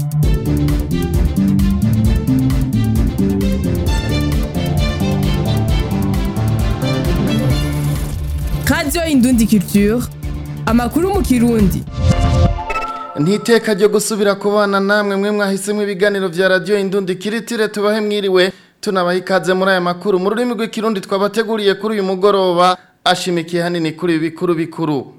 radiyo indundi culture amakuru mu kirundi ntiteka ryo gusubira kubana namwe mwe mwahisemo ibiganiro vya radiyo indundi kiritire tubahe mwiriwe tunabaha ikaze muri aya makuru mu rurimi rw'ikirundi twabateguriye kuri uyu mugoroba ashimikiye hanini kuri ibi bikuru bikuru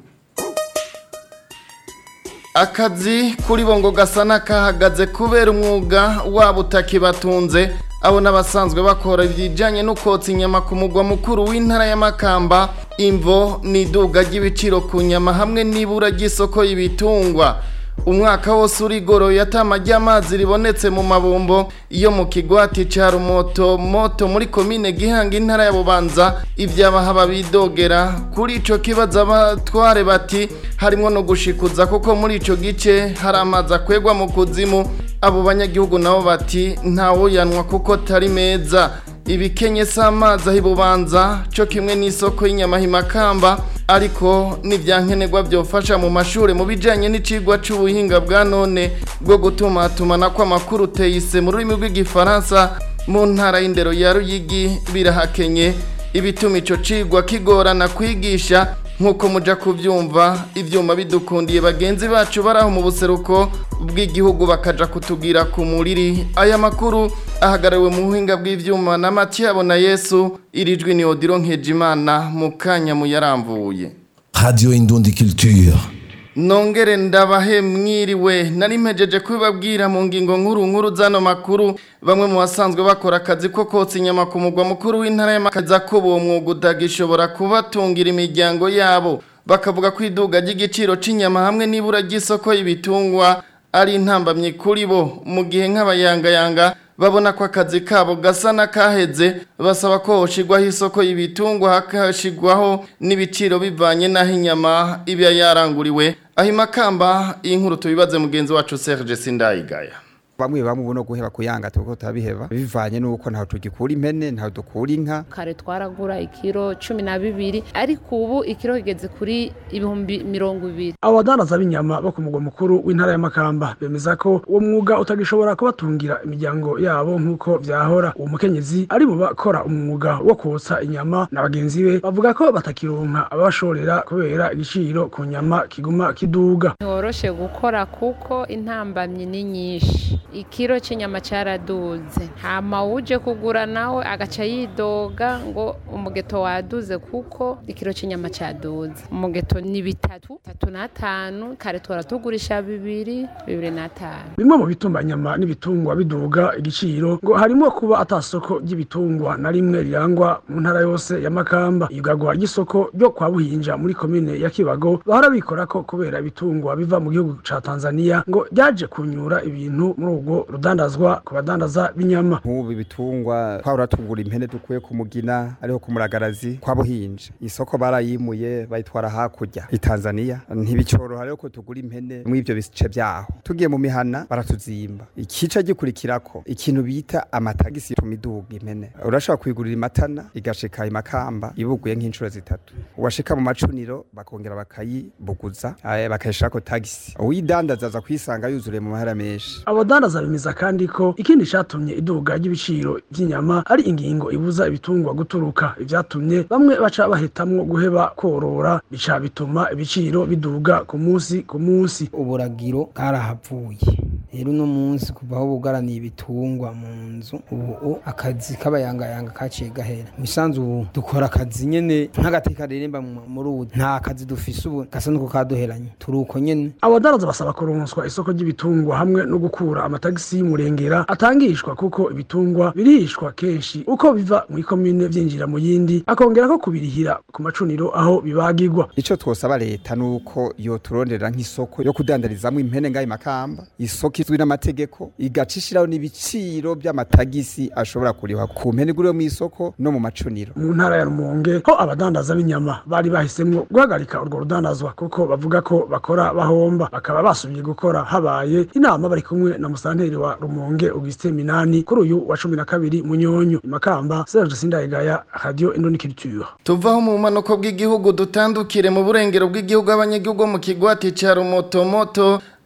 akazi kuri bo ngo gasa n'akahagaze kubera umwuga wabo utakibatunze abo n'abasanzwe bakora ibijyanye no kotsa inyama ku mugwa mukuru w'intara y'amakamba imvo n'iduga ry'ibiciro ku nyama hamwe n'ibura ry'isoko y'ibitungwa umwaka wose urigoroye atama ry'amazi ribonetse mu mabombo iyo mu kigwati ca rumoto moto muri komine gihanga intara ya bubanza ivy'abahaba bidogera kuri ico kibazo abatware bati harimwo no gushikuza kuko muri ico gice hari amazi akwegwa mu kuzimu abo banyagihugu nabo bati ntawoyanwa kuko tari meza ibikenye s'amazi aho ibubanza cyo kimwe n'isoko y'inyama himakamba ariko n'ibyankenerwa byofasha mu mashuri mu bijyanye n'icigwa c'ubuhinga bwa none bwo gutumatumana kw'amakuru teyise mu rurimi rw'igifaransa mu ntara y'indero ya ruyigi birahakenye ibituma ico cigwa kigorana kwigisha nk'uko muja kubyumva ibyuma bidukundiye bagenzi bacu bari aho mu buseruko bw'igihugu bakaja kutubwira ku muriri aya makuru ahagarariwe mu buhinga bw'ibyuma na matiyabo na yesu irijwi ni odiro nkejimana mu kanya muyaramvuye Radio Indundi Culture. nongere ndabahe mwiriwe nari mpejeje kubibabwira mu ngingo nkuru nkuru zano makuru bamwe mu basanzwe bakora akazi ko kotsa inyama ku mugwa mukuru w'intara y'amakaza ko uwo mwuga utagishobora kubatungira imiryango yabo bakavuga ko iduga ry'igiciro cy'inyama hamwe n'ibura ry'isoko y'ibitungwa ari intambamyi kuri bo mu gihe nk'abayangayanga babona ko akazi kabo gasa n'akaheze basaba ko hoshigwaho isoko y'ibitungwa hakashigwaho n'ibiciro bivanye n'aho inyama iba yaranguriwe aho imakamba iyi nkuru tubibaze mugenzi wacu Serge Sindayigaya bamwe bamwe ubuno guheba kuyanga tuko turabiheba bivanye nuko ntaho tugikura impene ntaho dukura inka kare twaragura ikiro cumi na bibiri ariko ubu ikiro kigeze kuri ibihumbi mirongo ibiri abo badandaza b'inyama bo ku mugwa mukuru w'intara y'amakamba bemeza ko uwo mwuga utagishobora kubatungira imiryango yabo nk'uko vyahora uwo mukenyezi ari mu bakora umwuga wo kotsa inyama na bagenzi be bavuga ko batakironka ababashorera kubera igiciro ku nyama kiguma kiduga ntiworoshe gukora kuko intambamyi ni nyinshi ikiro cy'inyama cyaraduze hama uje kugura nawe agaca yidoga ngo umugeto waduze kuko ikiro cy'inyama cyaduze umugeto ni bitatu tatu n'atanu kare tora tugurisha bibiri bibiri n'atanu bimwe mu bituma nyama n'ibitungwa biduga igiciro ngo harimo kuba atasoko ry'ibitungwa na rimwe rirangwa mu ntara yose ya makamba igagwa ry'isoko ryo kwa buhinja muri komine ya kibago bahora bikora ko kubera ibitungwa biva mu gihugu ca tanzania ngo ryaje kunyura ibintu muri ubwo rudandazwa ku badandaza b'inyama nk'ubu ibitungwa twahora tugura impene dukuye ku mugina ariho ku muragarazi kwa buhinja isoko barayimuye bayitwara hakurya i tanzania ntibicoroha rero ko tugura impene muri ivyo bice vyaho tugiye mu mihana baratuzimba ikica gikurikirako ikintu bita amatagisi tuma iduga impene urashobora kuyigurira imatana igashika imakamba ibuguye nk'inshuro zitatu washika mu macuniro bakongera bakayibuguza eh, bakayishirako tagisi uyidandaza aza kuyisanga yuzuriye mu mahera menshi abadandaza bemeza kandi ko ikindi catumye iduga ry'ibiciro vy'inyama ari ingingo ibuza ibitungwa guturuka ivyatumye bamwe baca bahitamwo guheba korora bica bituma ibiciro biduga ku munsi ku munsi uburagiro bwarahavuye rero uno munsi kuva aho bugaraniye ibitungwa mu nzu ubu akazi k'abayangayanga kaciye gahera mu isanzu ubu dukora akazi nyene nk'agateka riremba mu- muri ubu nta kazi dufise ubu gasa nuko kaduheranye turi uko nyene abadandaza basaba kuronswa isoko ry'ibitungwa hamwe no gukura amatagisi y'umurengera atangishwa kuko ibitungwa birihishwa kenshi uko biva mu ikomine vyinjira mu yindi akongera ko kubirihira ku macuniro aho bibagirwa ico twosaba leta nuko yoturondera nk'isoko yo kudandarizamwo impene ngayo makamba isoko izwi n'amategeko igaca ishiraho n'ibiciro vy'amatagisi ashobora kurihwa ku mpene iguriwe mw'isoko no mu macuniro mu ntara ya rumonge ho abadandaza b'inyama bari bahisemwo guhagarika urwo rudandazwa kuko bavuga ko bakora bahomba bakaba basubiye gukora habaye inama bari kumwe na musanteri wa rumonge augustin minani kuri uyu wa cumi na kabiri munyonyo imakamba serge sindayigaya radio indoniculture tuvaho mu bumanuko bw'igihugu dutandukire mu burengero bw'igihugu abanyagihugu bo mu kigwati ca rumotomoto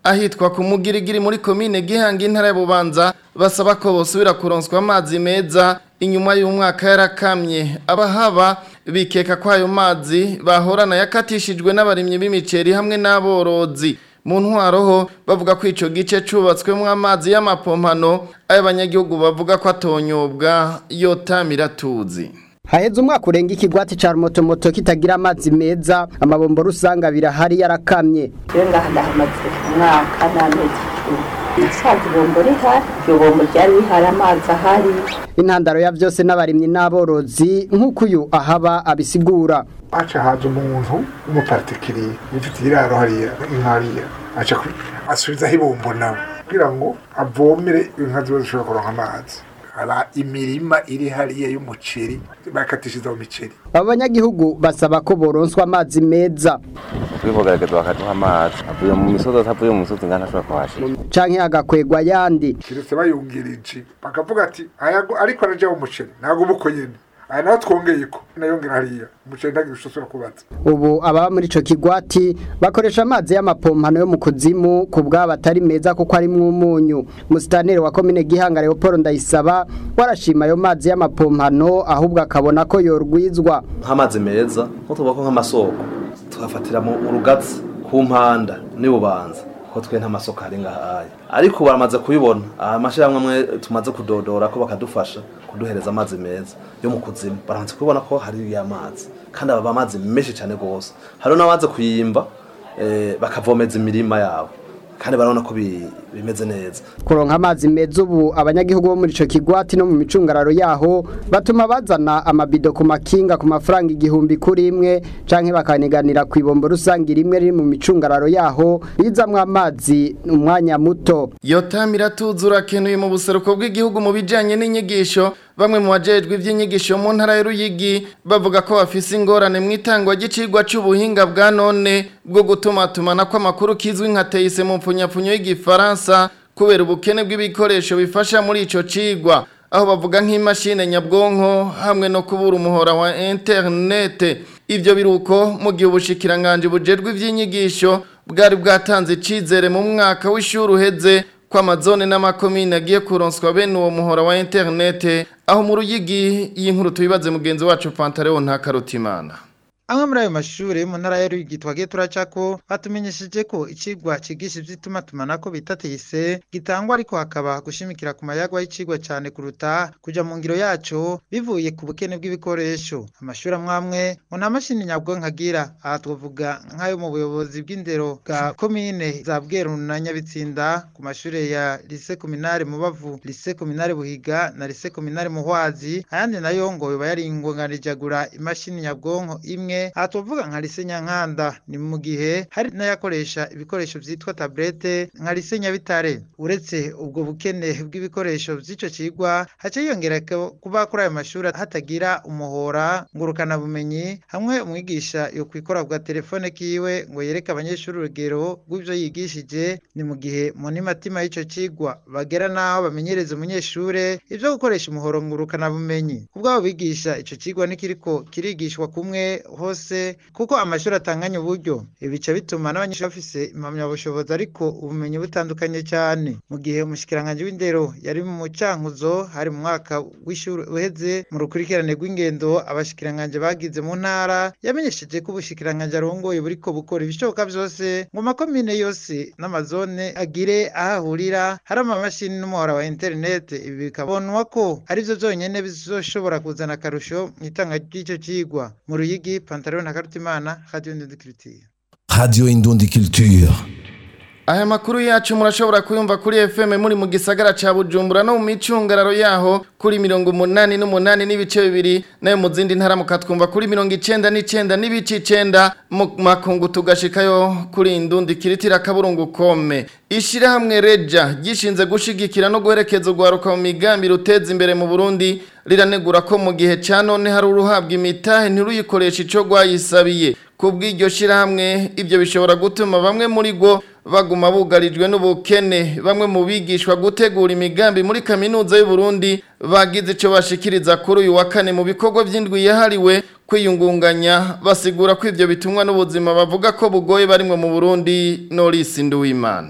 ahitwa ku mugirigiri muri komine gihanga intara ya bubanza basaba ko bosubira kuronswa amazi meza inyuma y'umwaka yarakamye abahaba bikeka ko ayo mazi bahorana yakatishijwe n'abarimyi b'imiceri hamwe n'aborozi mu ntwaro ho bavuga ko ico gice cubatswemwo amazi y'amapompano ayo abanyagihugu bavuga ko atonyobwa yotamira tuzi haheze umwaka urenga ikigwati ca rumotomoto kitagira amazi meza amabombo rusanga birahari yarakamye rero ngaha ndahamaze umwaka n'amezi icumi nasanze ibombo rihari iryo bombo ryari rihari amazi ahari intandaro ya vyose n'abarimyi n'aborozi nk'uko uyu ahaba abisigura aca haza umuntu w'umupartikiriye yifitiye iraro hariya inka hariya aca ku- asubizaho ibombo nawe kugira ngo avomere inka ziba zishobora kuronka amazi haba imirima iri hariya y'umuceri bakatishiriza mu miceri abo banyagihugu basaba ko boronswa amazi meza twivogerageza bakaduha amazi avuye mu misozi atavuye mu misozi ngana ashobora kuhashira canke hagakwegwa yandi kiretse bayungirije bakavuga ati "Aya go- ariko araja umuceri ntabwo uba uko nyene aya naho twongeye ko nayongera hariya umuceri ntagira ico usubira kubaza ubu ababa muri ico kigwati bakoresha amazi y'amapompano yo mu kuzimu ku bwabo atari meza kuko arimwo umunyu musitaneri wa komine gihanga leopold ndayisaba warashima ayo mazi y'amapompano ahubwo akabona ko yorwizwa nk'amazi meza nko tuvuga ko nk'amasoko tugafatira mu rugatsi ku mpanda n'ibubanza ko twe nta masoko ari ngahaye ariko baramaze kubibona amashyirahamwe amwe tumaze kudodora ko bakadufasha kuduhereza amazi meza yo mu kuzimu baramaze kubibona ko hari ya mazi kandi aba amazi menshi cyane rwose hariho n'abaze kuyimba eh, bakavomeza imirima yabo kandi barabona ko bi- bimeze neza kuronka amazi meza ubu abanyagihugu bo muri ico kigwati no mu micungararo yaho batuma bazana amabido ku makinga ku mafaranga igihumbi kuri imwe canke bakaniganira ku ibombo rusange rimwe riri mu micungararo yaho rizamwo amazi umwanya muto yotamira tuzura kenuye mu buseruko bw'igihugu mu bijanye n'inyigisho bamwe mu bajejwe ivy'inyigisho mu ntara y'Uruyigi bavuga ko bafise ingorane mu itangwa ry'icigwa c'ubuhinga bwa none bwo gutumatumana kw'amakuru kizwi nka teise mu mpfunyapfunyo y'igifaransa kubera ubukene bw'ibikoresho bifasha muri ico cigwa aho bavuga nk'imashine nyabwonko hamwe no kubura umuhora wa internet ivyo biruko mu gihe ubushikiranganje bujejwe ivy'inyigisho bwari bwatanze icizere mu mwaka w'ishuri uheze ko amazone n'amakomine agiye kuronswa bene uwo muhora wa internet aho mu ruyigi y'inkuru tubibaze mugenzi wacu Pantaleo nta karutimana amwe muri ayo mashuri yo mu ntara ya Ruyigi twagiye turacako batumenyesheje ko icigwa cigisha ivy'itumatumanako bita teyise gitangwa ariko hakaba gushimikira ku mayagwa y'icigwa cane kuruta kuja mu ngiro yaco bivuye ku bukene bw'ibikoresho amashuri amwe amwe ngo nta mashini nyabwonko agira aha twavuga nk'ayo mu buyobozi bw'indero bwa komine za Bweru na Nyabitsinda ku mashuri ya Lycée Communale Mubavu Lycée Communale Buhiga na Lycée Communale Muhwazi ayandi nayo ngo yoba yaringonganije agura imashini nyabwonko imwe aha tuvuga nka Lycée Nyankanda ni mu gihe hari n'ayakoresha ibikoresho vyitwa tablette nka Lycée Nyabitare uretse ubwo bukene bw'ibikoresho vy'ico cigwa haca yiyongera ko kuba kuri ayo mashuri hatagira umuhora ngurukana bumenyi hamwe umwigisha yo kwikora bwa telefone kiwe ngo yereke abanyeshuri urugero rw'ivyo yigishije ni mu gihe mu nimatima y'ico cigwa bagera naho bamenyereza umunyeshure ivyo gukoresha umuhoro ngurukana bumenyi ubwabo bigisha ico cigwa nikiriko kirigishwa kumwe hose kuko amashuri atanganya uburyo ibi bica bituma n'abanyeshuri bafise impamyabushobozi ariko ubumenyi butandukanye cyane mu gihe umushikiranganje w'indero yari mu cankuzo hari mu mwaka w'ishuri uheze mu rukurikirane rw'ingendo abashikiranganje bagize mu ntara yamenyesheje ko ubushikiranganje arongoye buriko bukora ibishoboka vyose ngo makomine yose n'amazone agire aho ahurira hari amamashini n'umuhora wa internet ibi bikabonwa ko arivyo vyonyene bizoshobora kuzana akarusho mu itanga ry'ico cigwa mu ruyigi pantaro na karutimana radio ndendikiritiye Radio Indundi Culture. Aya makuru yacu murashobora kuyumva kuri FM muri mu gisagara ca Bujumbura no mu micungararo yaho kuri mirongo umunani n'umunani n'ibice bibiri nayo mu zindi ntara mukatwumva kuri mirongo icenda n'icenda n'ibice icenda mu makungu tugashikayo kuri indundi kiritira kaburungu kome ishirahamwe reja gishinze gushigikira no guherekeza urwaruka mu migambi ruteza imbere mu Burundi riranegura ko mu gihe ca none hari uruhabwa imitahe ntiruyikoresha ico rwayisabiye kubw'iryo shirahamwe ibyo bishobora gutuma bamwe muri go baguma bugarijwe n'ubukene bamwe mu bigishwa gutegura imigambi muri kaminuza y'u Burundi bagize ico bashikiriza kuri uyu wa kane mu bikorwa by'indwi yahariwe kwiyungunganya basigura ko ivyo bitumwa n'ubuzima bavuga ko bugoye barimwe mu Burundi Norris Nduwimana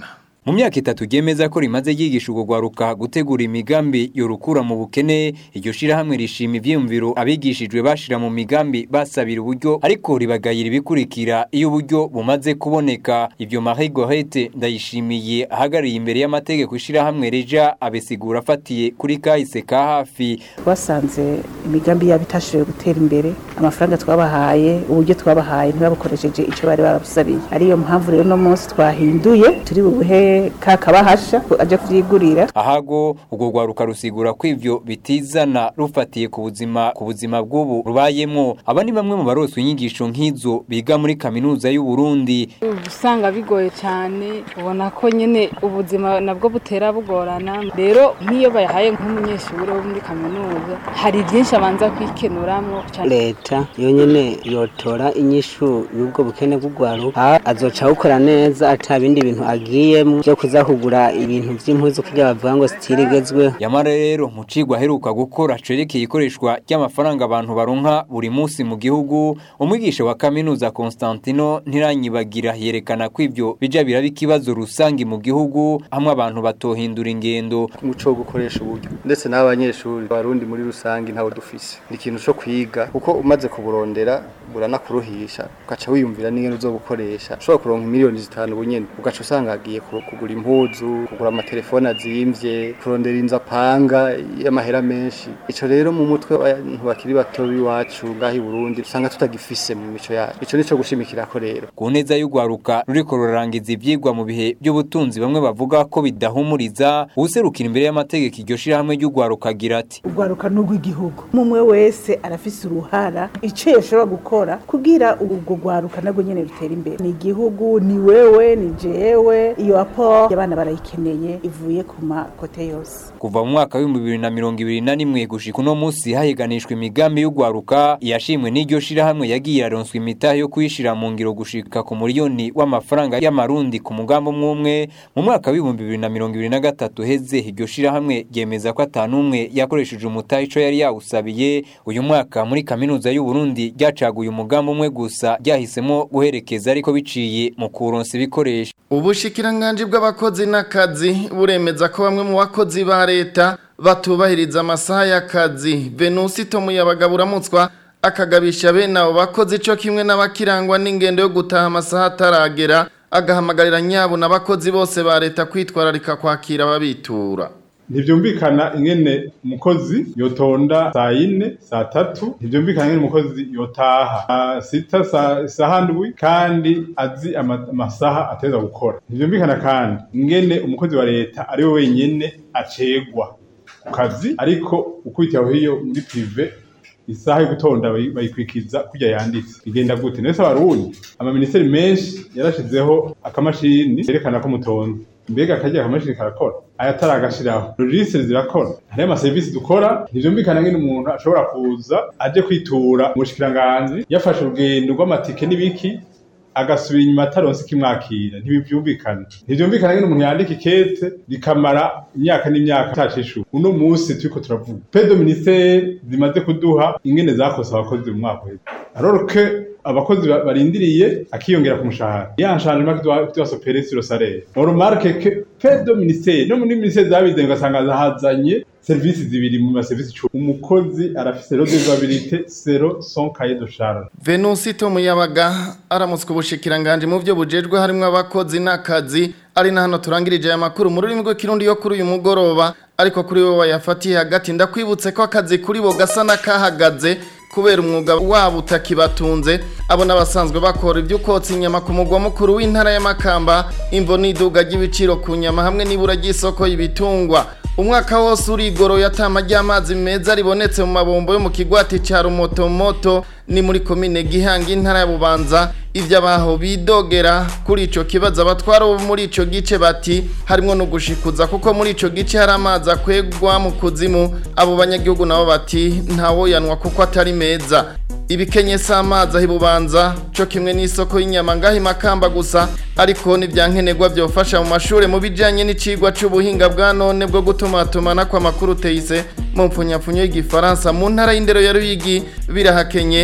mu myaka itatu ryemeza ko rimaze ryigisha urwo rwaruka gutegura imigambi yorukura mu bukene iryo shirahamwe rishima ivyiyumviro abigishijwe bashira mu migambi basabira uburyo ariko ribagayira ibikurikira iyo uburyo bumaze kuboneka ivyo Marie Gorete ndayishimiye ahagarariye imbere y'amategeko ishirahamwe reja abesigura afatiye kuri kahise ka hafi twasanze imigambi yabo itashoboye gutera imbere amafaranga twabahaye uburyo twabahaye ntibabukoresheje icyo bari babasabiye ariyo mpamvu rero no munsi twahinduye turi bubuhe kakabahasha aje kuvyigurira ahago urwo rwaruka rusigura ko ivyo bitizana rufatiye ku buzima ku buzima bw'ubu rubayemwo aba ni bamwe mu baroswe inyigisho nk'izo biga muri kaminuza y'u Burundi usanga bigoye cyane ubona ko nyine ubuzima nabwo butera bugorana rero nk'iyo bayahaye nk'umunyeshuri wo muri kaminuza hari byinshi abanza kwikenuramwo leta yo nyene yotora inyishu y'ubwo bukene bw'urwaruka azoca awukora neza ata bindi bintu agiyemo byo kuza kugura ibintu vy'impuzu kugira bavuga ngo sitirigezweho yamara rero mu cigwa aheruka gukora cerekeye ikoreshwa ry'amafaranga abantu baronka buri munsi mu gihugu umwigisha wa kaminuza Constantino ntiranyibagira yerekana ko ivyo bija biraba ikibazo rusangi mu gihugu hamwe abantu batohindura ingendo umuco wo gukoresha uburyo ndetse n'abanyeshuri barundi muri rusangi ntawo dufise ni ikintu cyo kwiga kuko umaze kuburondera buranakuruhisha ugaca wiyumvira n'ingene uzobukoresha ushobora kuronka miliyoni zitanu bunyene ugaca usanga agiye kugura impuzu kugura amatelefone azimvye kurondera inzu apanga y'amahera menshi ico rero mu mutwe abantu bakiri bato b'iwacu ngaho i Burundi usanga tutagifise mu mico yacu ico nico gushimikirako rero ku neza y'urwaruka ruriko rurarangiza ivyigwa mu bihe by'ubutunzi bamwe bavuga ko bidahumuriza uwuserukira imbere y'amategeko iryo shirahamwe ry'urwaruka agira ati urwaruka n'urw'igihugu umwe wese arafise uruhara ico yashobora gukora kugira urwo rwaruka narwo nyene rutera imbere ni igihugu ni wewe ni jewe iyo apport y'abana barayikeneye ivuye ku makote yose kuva mu mwaka w'ibihumbi bibiri na mirongo ibiri na rimwe gushika uno munsi hahiganishwa imigambi y'urwaruka yashimwe n'iryo shirahamwe yagiye araronswa imitahe yo kuyishira mu ngiro gushika ku miliyoni w'amafaranga y'amarundi ku mugambi umwe umwe mu mwaka w'ibihumbi bibiri na mirongo ibiri na gatatu heze iryo shirahamwe ryemeza ko atanumwe yakoresheje umutahe ico yari yawusabiye uyu mwaka muri kaminuza y'u Burundi ryacaguye umugambi umwe gusa ryahisemo guherekeza ariko biciye mu kuronsa ibikoresho ubushikiranganje bw'abakozi n'akazi buremeza ko bamwe mu bakozi ba leta batubahiriza amasaha y'akazi Venusi Tomuyabaga buramutswa akagabisha bene abo bakozi cyo kimwe n'abakirangwa n'ingendo yo gutaha amasaha ataragera agahamagarira nyabo n'abakozi bose ba leta kwitwararika kwakira ababitura ntibyumvikana ingene umukozi yotonda saa yine saa tatu ntibyumvikana ingene umukozi yotaha saa sita saa ndwi kandi azi amasaha ateza gukora ntibyumvikana kandi ingene umukozi wa leta ari we wenyene acegwa ku kazi ariko ukubitiye aho hiyo muri prive isaha yo gutonda bayikwikiza kujya yanditse igenda gute nese abarundi amaministeri menshi yarashizeho akamashini yerekana ko mutonze mbega akajya akamashini karakora ayatari agashiraho logisitiri zirakora hariyo amaserivisi dukora ntivyumvikana ngene umuntu ashobora kuza aje kwitura umushikiranganji yafashe urugendo rw'amatike n'ibiki agasubira inyuma ataronse ikimwakira ntibivyumvikana ntivyumvikana ngene umuntu yandika ikete rikamara imyaka n'imyaka atacishu uno musi turiko turavuga pedo ministere zimaze kuduha ingene zakose abakozi mu mwaka uheze alors que abakozi barindiriye akiyongera ku mushahara ya changement doit doit s'opérer sur le salaire on remarque que pedo ministere no muri ministere zabize ugasanga zahazanye serivisi zibiri mu maserivisi cumi umukozi arafise redevabilité zero son cahier de charge Venusi Tomuyabaga aramutswe ubushikiranganje mu byo bujejwe harimo abakozi n'akazi ari na hano turangirije aya makuru mu rurimi rw'ikirundi yo kuri uyu mugoroba ariko kuri wowe wayafatiye hagati ndakwibutse ko akazi kuri bo gasa n'akahagaze kubera umwuga wabo utakibatunze abo n'abasanzwe bakora ibyo ukotsa inyama ku mugwa mukuru w'intara y'amakamba imvo n'iduga ry'ibiciro ku nyama hamwe n'ibura ry'isoko y'ibitungwa umwaka wose urigoroye atama ry'amazi meza ribonetse mu mabombo yo mu kigwati cya rumotomoto ni muri komine gihanga intara ya bubanza ibyo abaho bidogera kuri icyo kibazo abatwara bo muri icyo gice bati harimo no gushikuza kuko muri icyo gice hari amazi akwegwa mu kuzimu abo banyagihugu nabo bati ntawoyanwa kuko atari meza ibikenye si amazi aho ibubanza cyo kimwe n'isoko y'inyama ngaho imakamba gusa ariko n'ibyankenerwa byofasha mu mashuri mu bijyanye n'icigwa cy'ubuhinga bwa none bwo gutumatumana kw'amakuru teyise mu mpfunyapfunyo y'igifaransa mu ntara y'indero ya ruyigi birahakenye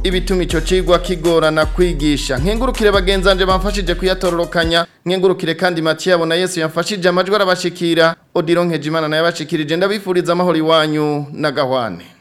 ibituma ico cigwa kigorana kwigisha nkengurukire bagenzanje bamfashije kuyatororokanya nkengurukire kandi Mathieu na Yesu yamfashije amajwi arabashikira Odilon Nkejimana naye abashikirije ndabifuriza amahoro iwanyu na gahwane